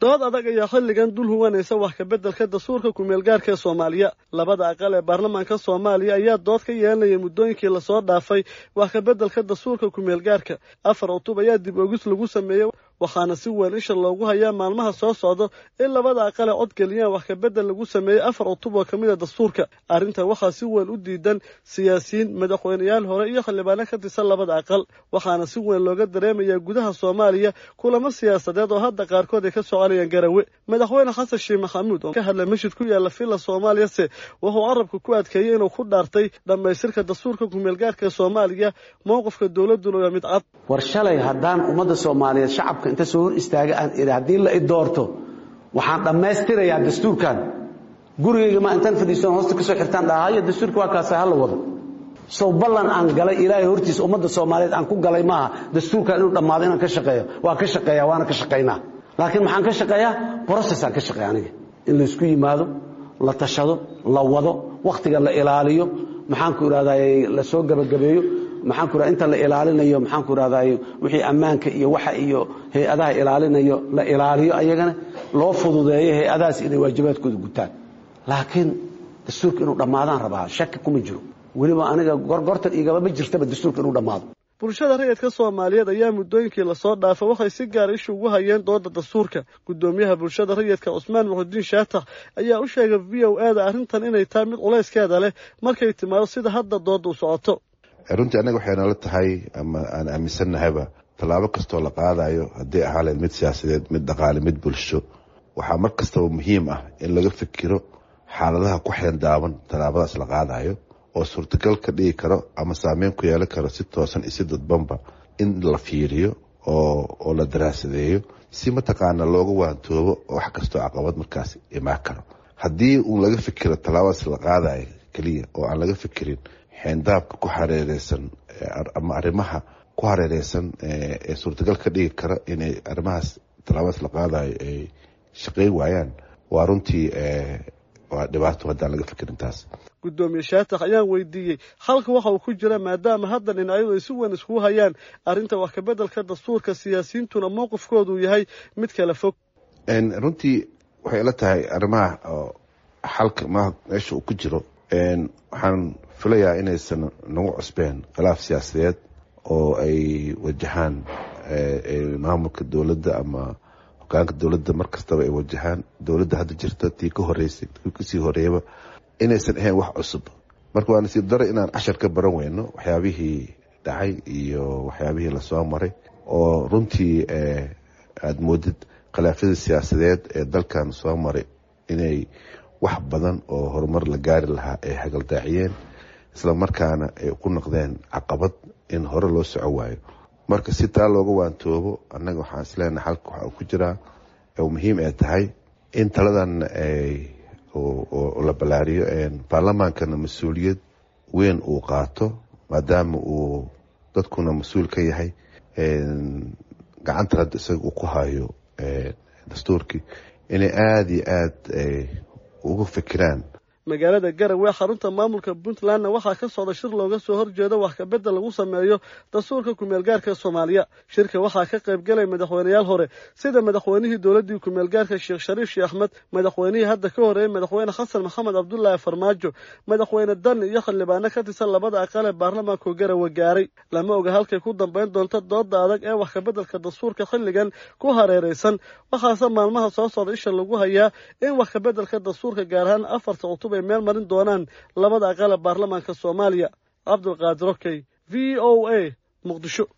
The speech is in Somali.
dood adag ayaa xilligan dul huwanaysa wax kabeddelka dastuurka kumeelgaarka ee soomaaliya labada aqal ee baarlamaanka soomaaliya ayaa dood ka yeelanaya muddooyinkii lasoo dhaafay wax kabeddelka dastuurka kumeelgaarka afar cutub ayaa dib ogis lagu sameeyey waxaana si weyn isha loogu hayaa maalmaha soo socda in labada aqal ee codgeliyaan wax kabedel lagu sameeyey afar cutub oo ka mid a dastuurka arrintan waxaa si weyn u diidan siyaasiyiin madaxweyneyaal hore iyo xildhibaano ka tirsan labada aqal waxaana si weyn looga dareemayaa gudaha soomaaliya kulamo siyaasadeed oo hadda qaarkood ay ka soconayaan garawe madaxweyne xasan sheekh maxamuud oo ka hadlay masjid ku yaalla villa soomaaliyase wuxuu carabka ku adkeeyey inuu ku dhaartay dhammaystirka dastuurka kumeelgaarka ee soomaaliya mowqifka dowladduna waa mid cad war shalay haddaan ummadda soomaaliyeed shacabka inta soo hor istaaga aan idhi haddii la i doorto waxaan dhammaystirayaa dastuurkan gurigayga ma intaan fadhiisan hoosta ka soo xirtaan dhaha hayo dastuurka waa kaasa ha la wado sow ballan aan galay ilaahay hortiisa ummadda soomaaliyeed aan ku galay maaha dastuurkan inuu dhammaado inaan ka shaqeeyo waa ka shaqeeya waana ka shaqaynaa laakiin maxaan ka shaqeeyaa brocessaan ka shaqeeya aniga in laysku yimaado la tashado la wado wakhtiga la ilaaliyo maxaanku idhahday la soo gebagabeeyo maxaanku raa inta la ilaalinayo maxaanku idhahday wixii ammaanka iyo waxa iyo hay-adaha ilaalinayo la ilaaliyo ayagana loo fududeeyo hay-adahaas inay waajibaadkooda gutaan laakiin dastuurka inuu dhammaadaan rabaa shaki kuma jiro weliba aniga gorgortan igaba ma jirtaba dastuurka inuu dhammaado bulshada rayidka soomaaliyeed ayaa muddooyinkii lasoo dhaafay waxay si gaara isha ugu hayeen dooda dastuurka guddoomiyaha bulshada rayidka cusmaan muxudiin shaatax ayaa u sheegay v o e da arrintan inay tahay mid culayskeeda leh markay timaado sida hadda doodda u socoto runtii annaga waxay nala tahay ama aan aaminsannahayba tallaabo kastoo la qaadayo haddii ahaaleen mid siyaasadeed mid dhaqaale mid bulsho waxaa mar kastaba muhiim ah in laga fikiro xaaladaha ku xeendaaban tallaabadaas la qaadayo oo suurtagal ka dhigi karo ama saameyn ku yeelan karo si toosan iyo si dadbanba in la fiiriyo oo la daraasadeeyo si mataqaana looga waantoobo wax kastoo caqabad markaas imaan karo haddii uun laga fikiro tallaabadaas la qaadayo keliya oo aan laga fikirin xeendaabka ku hareereysan ama arrimaha ku hareereysan ee suurtagal ka dhigi kara inay arrimahaas tallaabadaas la qaadayo ay shaqeyn waayaan waa runtii waa dhibaato haddaan laga fikirin taas guddoomiye shaatax ayaan weydiiyey halka waxa uu ku jira maadaama hadda dhinacyadu ay si weyn iskugu hayaan arrinta wax kabeddelka dastuurka siyaasiyiintuna mowqifkoodu yahay mid kala fog runtii waxay ila tahay arrimaha xalka meesha uu ku jiro waxaan filayaa inaysan nagu cusbeen khilaaf siyaasadeed oo ay wajahaan maamulka dowladda ama hogaanka dowladda mar kastaba ay wajahaan dowladda hadda jirta tii ka horeysay tii kasii horeeyaba inaysan ahayn wax cusub marka waa nasiib daro inaan cashar ka baran weyno waxyaabihii dhacay iyo waxyaabihii lasoo maray oo runtii aada moodid khilaafyada siyaasadeed ee dalkan soo maray inay wax badan oo horumar la gaari lahaa ay hagaldaaciyeen isla markaana ay ku noqdeen caqabad in hore loo soco waayo marka si taa looga waantoobo annaga waxaan isleenahay xalka waxa uu ku jiraa oo muhiim ay tahay in taladan oo la ballaariyo baarlamaankana mas-uuliyad weyn uu qaato maadaama uu dadkuna mas-uul ka yahay gacanta hadda isaga uu ku hayo dastuurkii inay aada iyo aada uga fikiraan magaalada garowe xarunta maamulka puntlandna waxaa ka socda shir looga soo horjeedo wax kabedel lagu sameeyo dastuurka kumeelgaarka soomaaliya shirka waxaa ka qayb galay madaxweyneyaal hore sida madaxweynihii dowladdii kumeelgaarka sheekh shariif sheekh axmed madaxweynihii hadda ka horeeyey madaxweyne xasan maxamed cabdulaahi farmaajo madaxweyne dani iyo xildhibaano ka tirsan labada aqal ee baarlamaanku garowe gaaray lama oga halkay ku dambayn doonto dooda adag ee wax kabeddelka dastuurka xilligan ku hareeraysan waxaase maalmaha soo socda isha lagu hayaa in wax kabeddelka dastuurka gaar ahaan afarta cutub ay meel marin doonaan labada aqal ee baarlamaanka soomaaliya cabdulqaadir okey v o a muqdisho